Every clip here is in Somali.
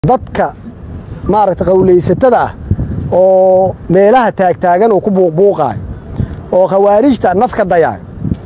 dadka maaragta qowlaysatada ah oo meelaha taagtaagan uu ku buuqbuuqaayo oo khawaarijta nafka dayaayo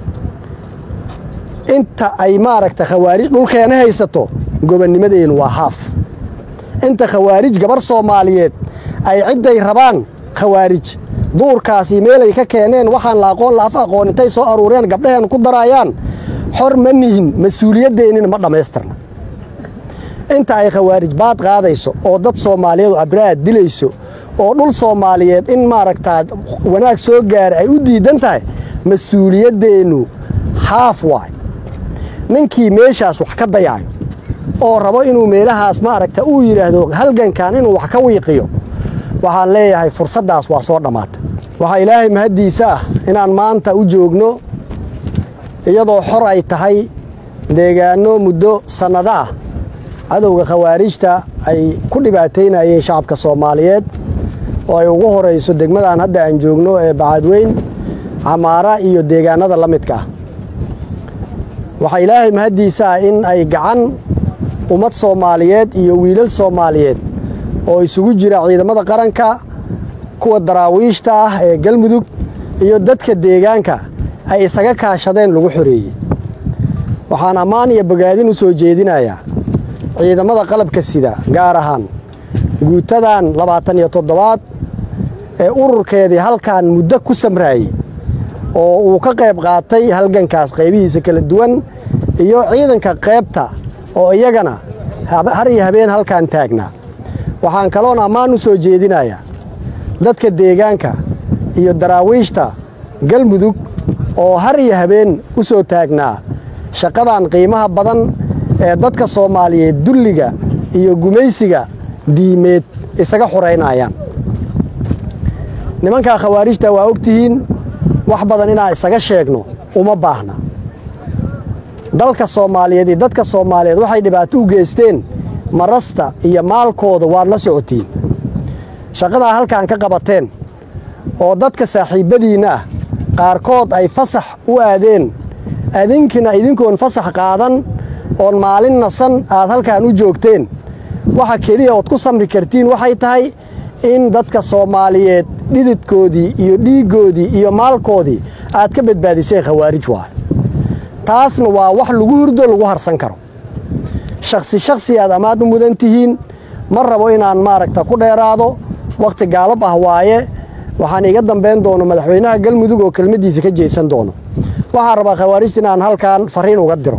inta ay maaragta khawaarij dhulkeena haysato gobonnimadeennu waa haaf inta khawaarij gabar soomaaliyeed ay cidday rabaan khawaarij duurkaasi meelay ka keeneen waxaan la aqoon la af aqoon intay soo aruureen gabdhaheen ku daraayaan xor ma nihin mas-uuliyaddeenina ma dhammaystirna inta ay khawaarij baad qaadayso oo dad soomaaliyeed abraad dilayso oo dhul soomaaliyeed in maaragtaa wanaag soo gaara ay u diidan tahay mas-uuliyaddeennu haaf waay ninkii meeshaas wax ka dayaayo oo rabo inuu meelahaas maaragta uu yidhaahdo halgankan inuu wax ka wiiqiyo waxaan leeyahay fursaddaas waa soo dhammaatay waxaa ilaahay mahaddiisa ah inaan maanta u joogno iyadoo xor ay tahay deegaanno muddo sannado ah cadowga khawaarijta ay ku dhibaataynayeen shacabka soomaaliyeed oo ay ugu horayso degmadan hadda aan joogno ee bacadweyn camaara iyo deegaanada la midka ah waxaa ilaahay mahaddiisa ah in ay gacan ummad soomaaliyeed iyo wiilal soomaaliyeed oo isugu jira ciidamada qaranka kuwa daraawiishta ah ee galmudug iyo dadka deegaanka ay isaga kaashadeen lagu xoreeyey waxaan ammaan iyo bogaadin u soo jeedinayaa ciidamada qalabka sida gaar ahaan guutadan labaatan iyo toddobaad ee ururkeedii halkan muddo ku samraayey oo uu ka qayb qaatay halgankaas qaybihiisa kala duwan iyo ciidanka qaybta oo iyagana har iyo habeen halkan taagnaa waxaan kaloon ammaan u soo jeedinayaa dadka deegaanka iyo daraawiishta galmudug oo har iyo habeen u soo taagnaa shaqadan qiimaha badan ee dadka soomaaliyeed dulliga iyo gumaysiga diimeed isaga xoraynayaan nimankaa khawaarijta waa ogtihiin wax badan inaan isaga sheegno uma baahna dalka soomaaliyeed iyo dadka soomaaliyeed waxay dhibaato u geysteen marasta iyo maalkooda waad la socotiin shaqadaa halkan ka qabateen oo dadka saaxiibbadiinna ah qaarkood ay fasax u aadeen adinkina idinkoon fasax qaadan oon maalin nasan aad halkan u joogteen waxa keliya ood ku samri kartiin waxay tahay in dadka soomaaliyeed dhididkoodii iyo dhiiggoodii iyo maalkoodii aad ka badbaadiseen khawaarij waay taasna waa wax lagu hurdo lagu harsan karo shakhsi shakhsi aad ammaan u mudan tihiin ma rabo inaan maaragta ku dheeraado wakhti gaalab ah waaye waxaan iga dambayn doono madaxweynaha galmudug oo kelmaddiisa ka jeesan doono waxaan rabaa khawaarijta inaan halkan farriin uga diro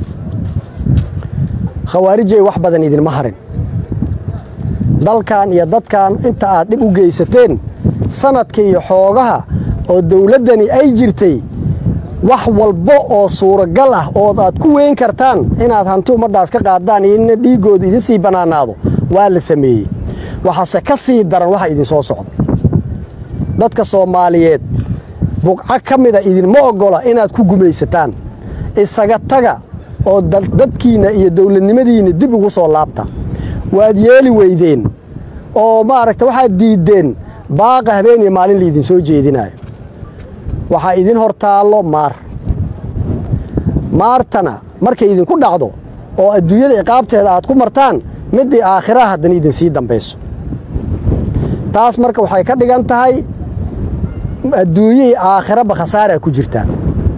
khawaarijay wax badan idinma harin dalkan iyo dadkan inta aad dhib u geysateen sanadka iyo xoogaha oo dowladdani ay jirtay wax walba oo suuragal ah ood aad ku weyn kartaan inaad hanti ummaddaas ka qaadaan iyo in dhiiggooda idin sii bannaanaado waa la sameeyey waxaase ka sii daran waxa idinsoo socda dadka soomaaliyeed buqco ka mida idinma oggola inaad ku gumaysataan isaga taga oo dadkiinna iyo dowladnimadiinna dib ugu soo laabta waad yeeli weydeen oo maaragta waxaad diiddeen baaqa habeen iyo maalin la idinsoo jeedinaayo waxaa idin hor taallo maar maartana markay idinku dhacdo oo adduunyada ciqaabteeda aad ku martaan middii aakhiraha haddana idinsii dambayso taas marka waxay ka dhigan tahay adduunyihii aakhiraba khasaaraa ku jirtaa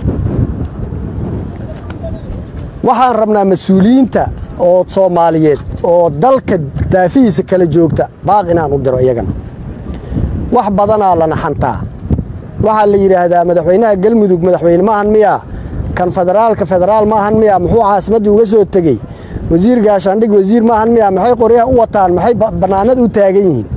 waxaan rabnaa mas-uuliyiinta oo soomaaliyeed oo dalka daafihiisa kala joogta baaq inaan u diro iyagana wax badanaa la naxantaa waxaa la yidhaahdaa madaxweynaha galmudug madaxweyne maahan miyaa kan federaalka federaal maahan miyaa muxuu caasimaddii uga soo tegey wasiir gaashaandhig wasiir maahan miyaa maxay qoryaha u wataan maxay bannaanada u taagan yihiin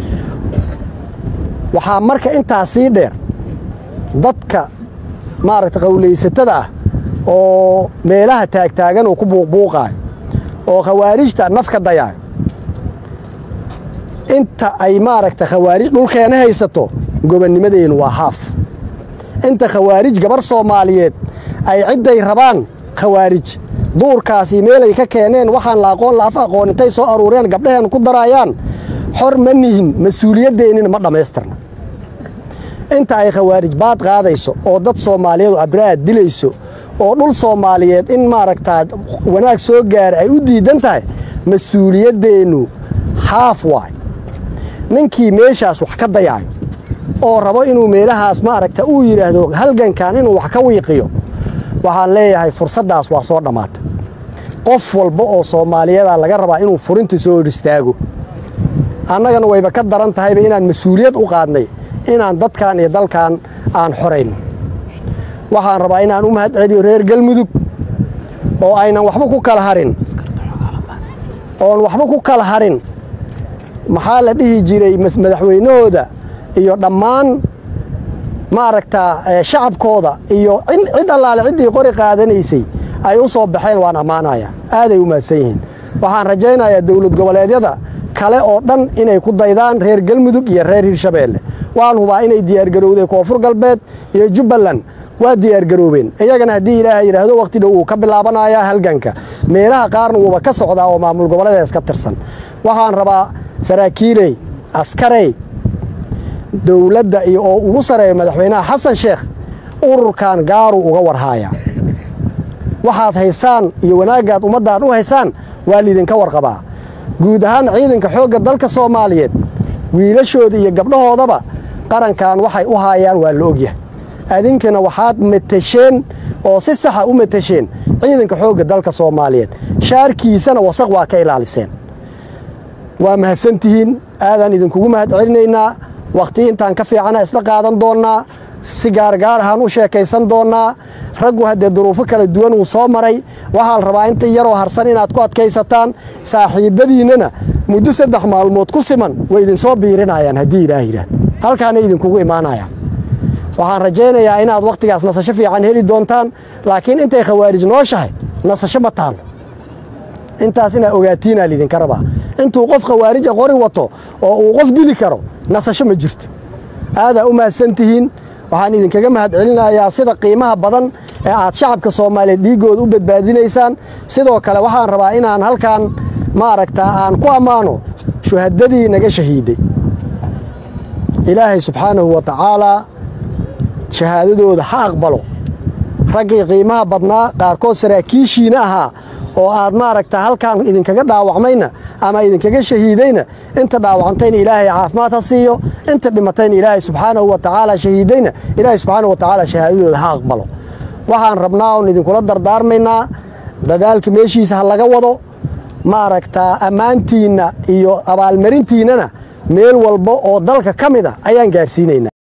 waxaa marka intaas sii dheer dadka maaragta qowlaysatada ah oo meelaha taagtaagan uu ku buuqbuuqaayo oo khawaarijta nafka dayaayo inta ay maaragta khawaarij dhulkeena haysato gobonnimadeennu waa haaf inta khawaarij gabar soomaaliyeed ay cidday rabaan khawaarij duurkaasi meelay ka keeneen waxaan la aqoon la af aqoon intay soo aruureen gabdhaheen ku daraayaan xor ma nihin mas-uuliyaddeenina ma dhammaystirna inta ay khawaarij baad qaadayso oo dad soomaaliyeed abraad dilayso oo dhul soomaaliyeed in maaragtaa wanaag soo gaara ay u diidan tahay mas-uuliyaddeennu haaf waay ninkii meeshaas wax ka dayaayo oo rabo inuu meelahaas ma aragta uu yidhaahdo halgankan inuu wax ka wiiqiyo waxaan leeyahay fursaddaas waa soo dhammaatay qof walba oo soomaaliyada laga rabaa inuu furinta soo hor istaago annagana wayba ka daran tahayba inaan mas-uuliyad u qaadnay inaan dadkan iyo dalkan aan xorayn waxaan rabaa inaan u mahad celiyo reer galmudug oo aynan waxba ku kala harin oon waxba ku kala harin maxaa la dhihi jiray madaxweynahooda iyo dhammaan ma aragtaa shacabkooda iyo cid allaale ciddii qori qaadanaysay ay u soo baxeen waan ammaanaya aaday u mahadsan yihiin waxaan rajaynayaa dowlad goboleedyada kale oo dhan inay ku daydaan reer galmudug iyo reer hirshabeelle waan hubaa inay diyaargarowday koonfur galbeed iyo jubbaland waa diyaargaroobeen iyagana haddii ilaahay yidhaahdo wakhti dhow wuu ka bilaabanayaa halganka meelaha qaarna wuuba ka socdaa oo maamul goboleedaas ka tirsan waxaan rabaa saraakiiley askarey dowladda iyo oo ugu sareeya madaxweynaha xasan sheekh ururkan gaaruu uga warhaaya waxaad haysaan iyo wanaaggaad ummaddan u haysaan waa liidinka warqabaa guud ahaan ciidanka xoogga dalka soomaaliyeed wiilashooda iyo gabdhahoodaba qarankan waxay u haayaan waa la ogyahay adinkana waxaad matasheen oo si saxa u matasheen ciidanka xoogga dalka soomaaliyeed shaarkiisana wasaq waa ka ilaaliseen waa mahadsantihiin aadaan idinkugu mahad celinaynaa wakhti intaan ka fiicana isla qaadan doonnaa si gaargaar ahaan u sheekaysan doonnaa raggu haddee duruufo kala duwan uu soo maray waxaa la rabaa inta yaroo harsan inaad ku adkaysataan saaxiibbadiinnana muddo saddex maalmood ku siman way idinsoo biirinayaan haddii ilaah yidhaah halkaana idinkugu imaanayaan waxaan rajaynayaa inaad wakhtigaas nasasho fiican heli doontaan laakiin intay khawaarij nooshahay nasasho ma taalo intaas inaad ogaatiinaa liidinka rabaa intuu qof khawaarija qori wato oo uu qof dili karo nasasho ma jirto aadaa u mahadsantihiin waxaan idinkaga mahad celinayaa sida qiimaha badan ee aad shacabka soomaaliyeed dhiiggooda u badbaadinaysaan sidoo kale waxaan rabaa inaan halkan ma aragtaa aan ku ammaano shuhadadii naga shahiiday ilaahay subxaanahu wa tacaalaa shahaadadooda ha aqbalo raggii qiimaha badnaa qaarkood saraakiishiina ahaa oo aad maaragta halkan idinkaga dhaawacmayna ama idinkaga shahiidayna inta dhaawacantayna ilaahay caafimaad ha siiyo inta dhimatayna ilaahay subxaanahu wa tacaala shahiidayna ilaahay subxaanahu wa tacaala shahaadadooda ha aqbalo waxaan rabnaa oon idinkula dardaarmaynaa dadaalka meeshiisa ha laga wado maaragtaa ammaantiinna iyo abaalmarintiinnana meel walba oo dalka ka mid a ayaan gaadhsiinaynaa